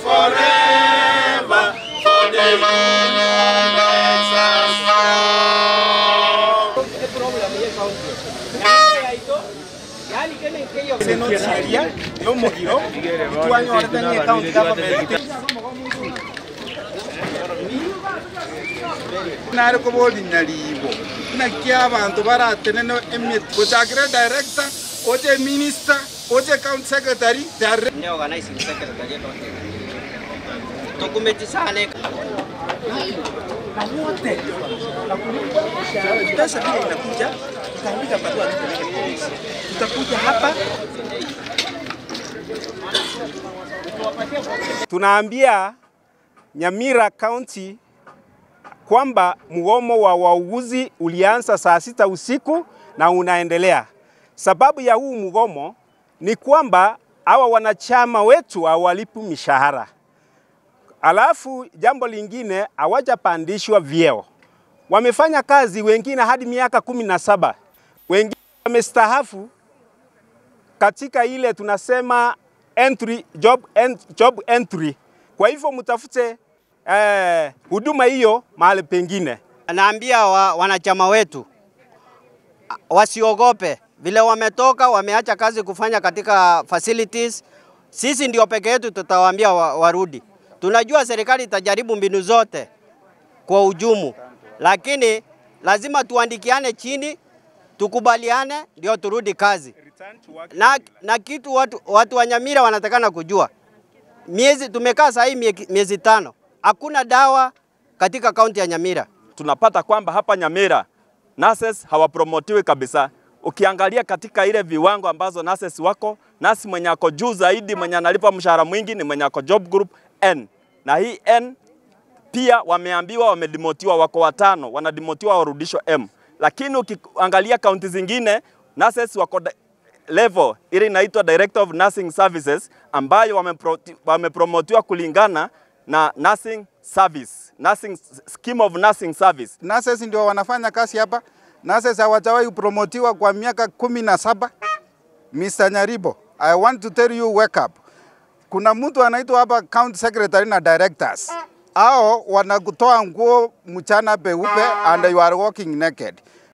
forever, for the union makes us strong. seria y'omugiro twanyorethanie county government nari kubonya ribo nakia abantu baratenene emiet gochakire director oche minister oche county secretary they are Ni organizing secretary yetu. Tukumetisane pesa vile inakuja tutaandika barua tupeleke polisi tutakuja hapa Tunaambia Nyamira County kwamba mgomo wa wauguzi ulianza saa sita usiku na unaendelea. Sababu ya huu mgomo ni kwamba hawa wanachama wetu hawalipi mishahara, alafu jambo lingine hawajapandishwa vyeo. Wamefanya kazi wengine hadi miaka kumi na saba, wengine wamestahafu katika ile tunasema entry, job, en, job entry. Kwa hivyo mtafute eh, huduma hiyo mahali pengine. naambia wa, wanachama wetu a- wasiogope vile wametoka, wameacha kazi kufanya katika facilities. Sisi ndio peke yetu tutawaambia wa, warudi. Tunajua serikali itajaribu mbinu zote kwa ujumu, lakini lazima tuandikiane chini, tukubaliane ndio turudi kazi. Na, na kitu watu, watu wa Nyamira wanatakana kujua, miezi tumekaa sasa hii mie- miezi tano, hakuna dawa katika kaunti ya Nyamira. tunapata kwamba hapa Nyamira nurses hawapromotiwi kabisa. Ukiangalia katika ile viwango ambazo nurses wako, nasi mwenye ako juu zaidi, mwenye analipa mshahara mwingi ni mwenye ako job group N, na hii N pia wameambiwa wamedimotiwa, wako watano, wanadimotiwa warudishwe M. Lakini ukiangalia kaunti zingine nurses wako da- level ile inaitwa Director of Nursing Services ambayo wamepro- wamepromotiwa kulingana na nursing service, nursing scheme of nursing service. nurses ndio wanafanya kazi hapa. Nurses hawajawahi kupromotiwa kwa miaka kumi na saba. Mr. Nyaribo, I want to tell you wake up. Kuna mtu anaitwa hapa county secretary na directors. Hao wanakutoa nguo mchana peupe and you are walking naked.